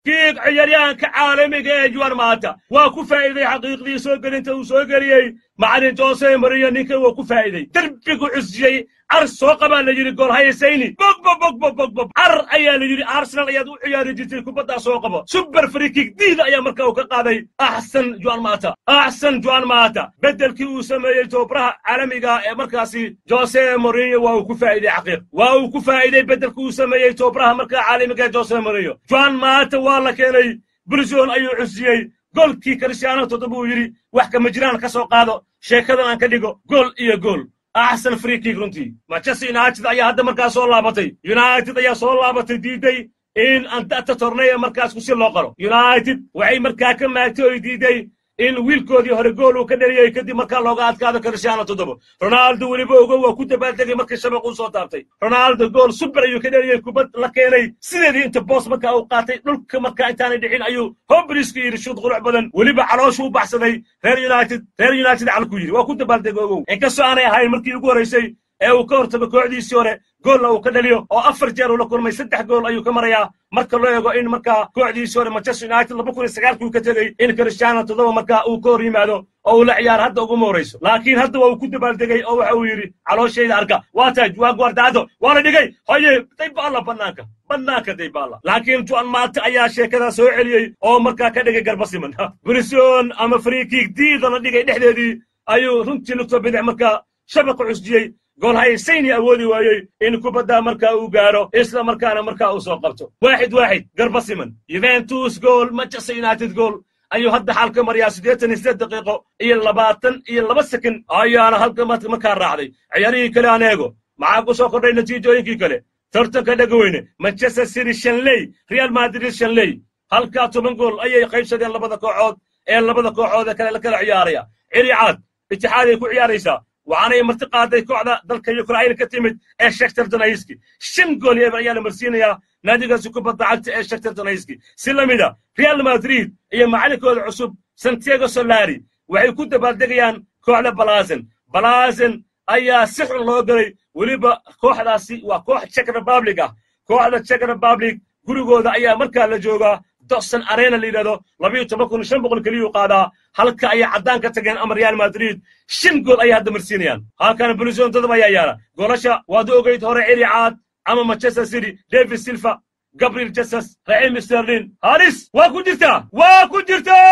kiig ciyaaryahanka caalamiga ee juan maata waa ku faa'iiday xaqiiqdii soo gelinta uu soo geliyey macalin jose mariyo ninkan waa ku faa'iiday derbigu cusjiyey car soo qabaa la yidhi gool hayasayni bogbo bogbo bogbo car ayaa la yidhi arsenal ayaad u ciyaari jirtay kubaddaa soo qabo super frikig diida ayaa markaa uu ka qaaday axsan juan maata axsan juan maata beddelkii uu sameeyey tobaraha caalamiga ee markaasi jose mourinho waa uu ku faa'iiday xaqiiq waa uu ku faa'iiday beddelkii uu sameeyey tobaraha markaa caalamiga ee jose mourinho juan maata waa la keenay bulshon ayuu cusiyey goolkii kristiyaano toddoba uu yidhi wax kama jiraan ka soo qaado sheekadan aan ka dhigo gool iyo gool axsan frikig runtii manchester united ayaa hadda markaas soo laabatay united ayaa soo laabatay diiday in andata torneya markaas kusi loo qaro united waxay markaa ka maagtay oy diiday in wiilkoodii hore gool uu ka dhaliyey kadib markaa looga adkaado cristiano toddoba ronaldo weliba ogo waa ku dabaaldegay markii shabaq uu soo taabtay ronaldo gool super ayuu ka dhaliyey kubad la keenay sideedii inta boos markaa uu qaatay dhulka markaa intaanay dhicin ayuu hobriska yidhi shuud qurux badan weliba calooshu u baxsaday reer united reer united calku yidhi waa ku dabaaldegay ogow inkastoo aanay ahayn markii ugu horraysay ee uu ka hortago kooxdiisii hore goolna uu ka dhaliyo oo afar jeer uu la kulmay saddex gool ayuu ka marayaa marka loo eego in markaa kooxdiisii hore manchester united laba kun iyo sagaalkii uu ka tegey in cristiano toddoba markaa uu ka hor yimaado oo uu la ciyaaro hadda uguma horayso laakiin hadda waa uu ku dabaaldegay oo waxa uu yidhi calooshayda arka waa taaj waa guardaado waa la dhigay hoye daybaalla bannaanka bannaanka daybaalla laakiin juan maate ayaa sheekadaa soo celiyey oo markaa ka dhigay garbasiman brison ama friikig diida la dhigay dhexdeedii ayuu runtii lugto bidix markaa shabaqa cusjiyey gool haysayni awoodi waayey in kubadda markaa uu gaaro isla markaana markaa uu soo qabto waaxid waaxid garba siman yuventus gool manchester united gool ayuu hadda xalka maryaa siddeetan iyo siddeed daqiiqo iyo labaatan iyo laba sekin ayaana halka markaa raacday ciyaarihii kale aan eego maxaa ku soo kordhay natiijooyinkii kale tartanka dhegaweyne manchester city shanley real madrid shanley halkaa toban gool ayay qaybsadeen labada kooxood ee labada kooxood ee kale la kala ciyaaraya ciricaad itixaaday ku ciyaaraysaa waxaanay marti qaaday kooxda dalka ukrain ka timid ee shektar donayski shan gool iyo eber ayaa la marsiinayaa naadigaasi kubadda cagta ee shektar donayski si la mida real madrid iyo macalinkooda cusub santiago solari waxay ku dabaaldegayaan kooxda balazen balazen ayaa si xun loo galay weliba kooxdaasi waa koox czech republic ah kooxda czech republic gurigooda ayaa markaa la joogaa dosan arena la yidhahdo labayo toban kun shan boqol keliyuu qaadaa halka ayay caddaan ka tageen ama real madrid shan gool ayay hadda marsiinayaan halkana bulison todoba ayaa yaala goolasha waad ogeyd hore celi caad ama manchester city david silva gabriel jesus raxiim sterlin haris waa ku jirtaa waa ku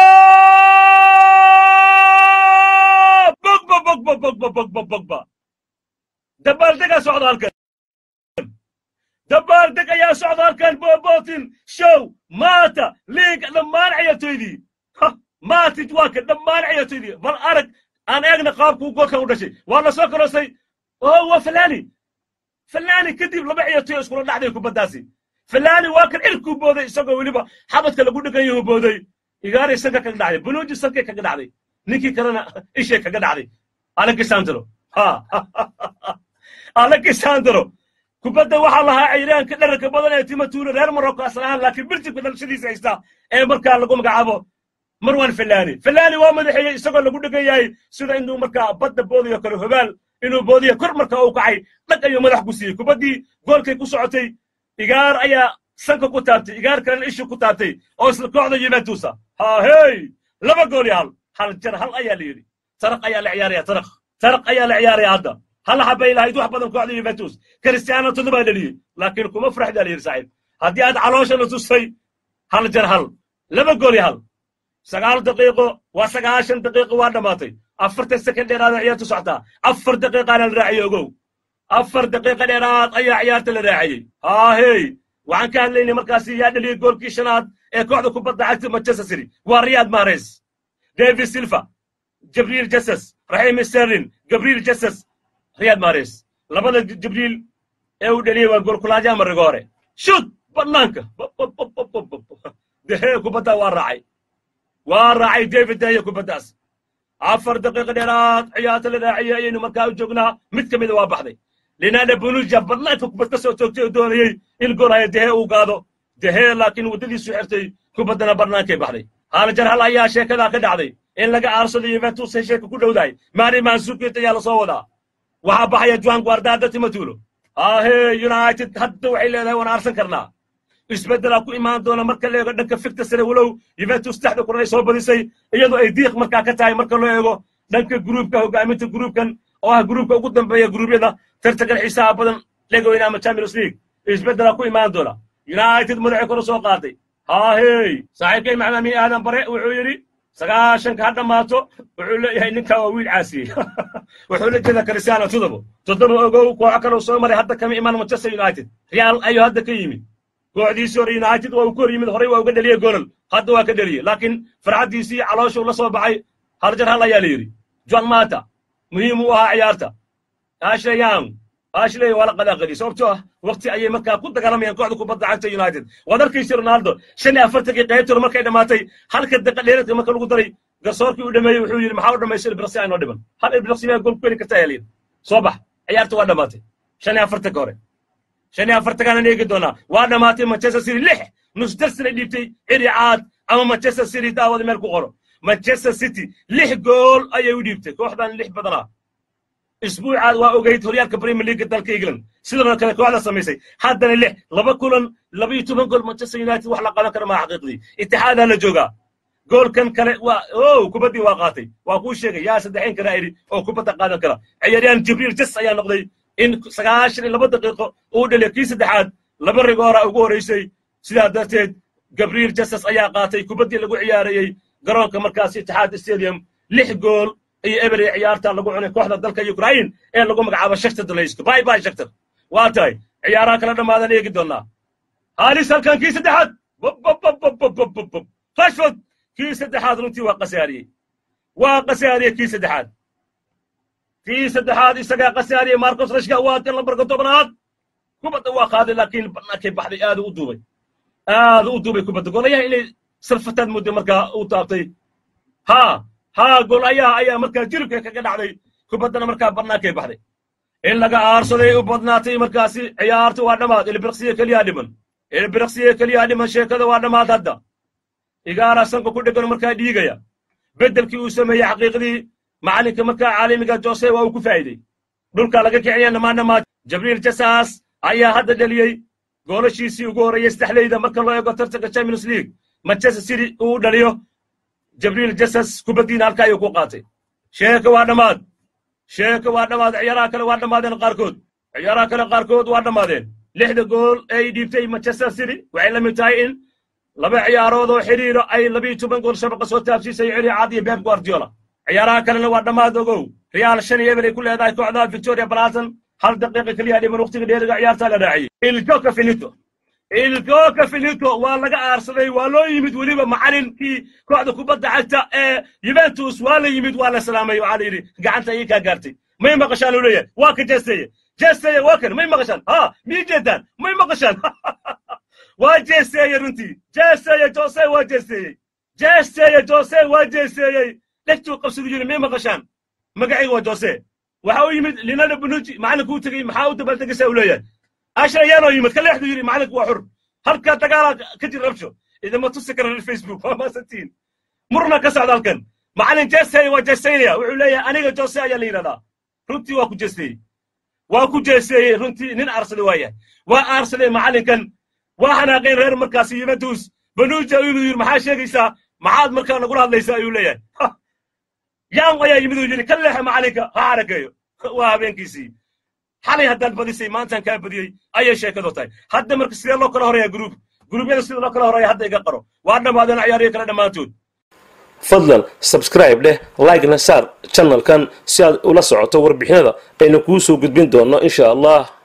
jirtaa bogba bogba bogba bogba bogba dabaaldegaa socda halkan dabaaldeg ayaa socda halkan bobotin show maata liiga dhammaan ciyaartoydii maatit waa ka dhammaan ciyaartoydii bal arag aan eegna qaabkuu goolkan u dhashay waa la soo korosay oo waa falani falani kadib laba ciyaartoy iskula dhacday kubaddaasi falani waa kan cirkuu booday isagoo weliba xabadka lagu dhegan yahu booday igaaray sanka kaga dhacday bunuuji sankay kaga dhacday ninkii kalena ishay kaga dhacday alexandro ha alexandro kubadda waxaa lahaa cayraanka dherarka badan ee timatuulo reer morocco aslahaan laakiin birjibka dhalashadiisa haysta ee markaa lagu magacaabo marwan falani falani waa madaxeeyey isagoo lagu dhegan yahay sida inuu markaa badda boodayo kale hobaal inuu boodiyo kor markaa uu kacay dhag ayuu madax ku siiyey kubaddii goolkay ku socotay igaar ayaa sanka ku taabtay igaar kalena ishu ku taabtay oo isla kooxda juventusa ha hey laba gool iyo hal hal jar hal ayaa la yidhi taraq ayaa la ciyaaraya taraq taraq ayaa la ciyaaraya hadda hal xabay lahayd wax badan kooxda juventus cristiano todobaa dhaliyey laakiin kuma faraxdaa la yidhi saaxiib haddii aad caloosha la tustay hal jar hal laba gool iyo hal sagaal daqiiqo waa sagaashan daqiiqo waa dhammaatay afartan sekond dheeraada ciyaartu socotaa afar daqiiqaana la raaciyey ogow afar daqiiqa dheeraad ayaa ciyaarta la raaciyey haahey waxaan ka hadlaynay markaasi yaa dhaliyey goolkii shanaad ee kooxda kubadda cagta manchester city waa riyad mares david silva jabriil jesus raxiim sterlin gabriel jesus riyad mares labada jibriil ee uu dhaliyey waa goolkulaadya ama rigoore shut bannaanka dehee kubadda waa raacay waa raacay david deheye kubaddaas afar daqiiqa dheeraad ciyaarta la raaciyey ayaynu markaa u joognaa mid ka mida waa baxday linaada bunuja bannaanka kubad ka soo toogtay oo doonayey in gool haya dehee uu gaado dehee laakiin waddadiisu xirtay kubaddana bannaankay baxday haalajar hal ayaa sheekadaa ka dhacday in laga aarsado yuventus ay sheeka ku dhowdahay maari mansukit ayaa la soo wadaa waxaa baxaya juan guardada timatulo ahe united hadda waxay leedahay waan aarsan karnaa isbeddelaa ku imaan doona marka la eego dhanka fikta sare walow yuventus taxda kulan ay soo badisay iyadoo ay diiq markaa ka tahay marka loo eego dhanka gruubka hogaaminta gruubkan oo ah gruubka ugu dambeeya gruubyada tartankan xiisaha badan legoweyne ama champions league isbeddelaa ku imaan doona united madaxay kor u soo qaaday haahey saaxiibkay maxamed amin aadan bare wuxuu yidhi sagaashanka ha dhammaato wuxuu leeyahay ninkaa waa wiil caasiyey wuxuu la jeedaa cristiano todobo toddoba ogow kooxo kaleu soo maray hadda kama imaan manchester united real ayuu hadda ka yimid kooxdiisii hore united waa uu ku hor yimid horey waa uga dheliyey golol hadda waa ka dheliyey laakiin farxaddiisii calooshuu la soo baxay hal jar hal ayaa la yidhi john mata muhiim u ahaa ciyaarta ashley young ashley waa la qadaaqadiyey sababtoo ah waqti ayay markaa ku dagaalamayaan kooxda kubadda cagta united waad arkaysa ronaldo shan iyo afartankii qaybtooda markay dhammaatay halka daqa dheeradka marka lagu daray garsoorkii u dhameeyey wuxuu yidhi maxaa u dhamaysay ilbiraqsi aynoo dhiban hal ilbiraqsi baa gol ku heli kartaa helin soo bax ciyaarta waa dhammaatay shan iyo afartanka hore shan iyo afartankaana eegi doonaa waa dhammaatay manchester city lix nus darsinay dhiibtay ciri caad ama manchester city daawada meel ku qoro manchester city lix gool ayay u dhiibtay kooxdan lix badanaa isbuucaad waa ogayd horyaalka premier league dalka england sidoo kale kooxda samaysay haddana lix laba kulan laba iyo toban gool manchester united wax la qaban kara maa xaqiiqdii itixaadaa la joogaa goolkan kale waa o kubaddii waa qaatay waa kuu sheegay yaa saddexayn karaa idhi oo kubadda qaadan kara ciyaaryahan jibriil jas ayaa noqday in sagaashan iyo laba daqiiqo uu dhaliya kii saddexaad laba rigoora ugu horraysay sidaa darteed gabriel jasas ayaa qaatay kubaddii lagu ciyaarayey garoonka markaas itixaad stadium lix gool iyo eber ee ciyaarta lagu cunay kooxda dalka ukraine ee lagu magacaabo shaktar dalaysko bay bay shaktar waa tahay ciyaaraha kala dhammaadan eegi doonaa halis halkan kii saddexaad rashford kii saddexaad runtii waa qasaariyey waa qasaariyey kii saddexaad kii saddexaad isagaa qasaariyey marcos rashka waa kan lambarka tobnaad kubadda waa qaaday laakiin bannaankay baxday aadu u duubay aadu u duubay kubadda golayaha inay sarfataad mudday markaa u taabtay ha ha golayaha ayaa markaa jiribka kaga dhacday kubaddana markaa bannaankay baxday in laga aarsaday u badnaatay markaasi ciyaarta waa dhammaad ilbiraqsiye keliyaa dhiman ilbiraqsiye keliyaa dhiman sheekada waa dhammaad hadda igaara sanka ku dhegan markaa dhiigaya beddelkii uu sameeyey xaqiiqdii macalinka markaa caalamiga jose waa uu ku faa'iidey dhulka laga kiciya dhammaan dhammaad jabriil jasas ayaa hadda dheliyey goolashiisii ugu horreeyey saddexleyda marka loo eego tartanka champions league manchester city uu dhaliyo jabriil jasas kubaddiina halka ayuu ku qaatay sheeka waa dhammaad sheeka waa dhammaad ciyaaraha kale waa dhammaadeen qaarkood ciyaaraha kale qaarkood waa dhammaadeen lixda gool ay dhiibtay manchester city waxay la mid tahay in laba ciyaarood oo xidhiiro ay labiyo toban gool shabaqa soo taabsiisay ciri cad iyo beb guardiola ciyaaraha kalena waa dhammaad ogow real shan iyo eber ay ku leedahay kooxda victoria balaton hal daqiiqa keliya dhiman waqtiga dheeriga ciyaarta la raaciyey iljoka finito iljoka finito waa laga aarsaday waa loo yimid weliba macalinkii kooxda kubadda cagta ee juventus waa la yimid waa la salaamay waxaa la yidhi gacanta ayay kaa gaartay may maqashaan uu leeyahay waa ka jeesteye jeesteye waa kan may maqashaan ha mii jeedaan may maqashaan waa jeesteeyey runtii jeesteeye jose waa jeesteeyey jeesteeye jose waa jeesteeyey dhegtuu qabsadu yiri may maqashaan magacayga waa jose waxa u yimid linada bunuji macalinku u tegey maxaa u dabaltegaysaa uu leeyahay ashrayaanoo yimid ka leexdu yidhi macalinku waa xur halkaa dagaala ka jir rabsho idama tusi kara reer facebook waa maasantiin murna ka socda halkan macalin jeesteeye waa jeesteynaya wuxuu leeyahay aniga jose ayaa la yidhahdaa runtii waa ku jeesteeyey waa ku jeesteeyey runtii nin aarsaday waa yahay waa aarsaday macalinkan waa xanaaqeen reer markaasi yuventus banuja inuu yidhi maxaa sheegaysaa maxaad markaa nagula hadlaysaa ayuu leeyahay yaan ayaa yimid uu yidhi ka leexa macalinka ha xarageeyo waa habeenkiisii xalay haddaad badisay maantaan kaa badiyey ayay sheekadu tahay hadda marka sidee loo kala horeeyaa gruub gruubyada sida loo kala horeeya hadda iga qaro waa dhammaadeen ciyaariyo kale dhammaantood fadlan sabscribe dheh like-na saar channelkan si aad ula socoto warbixinada aynu kuu soo gudbin doonno insha allah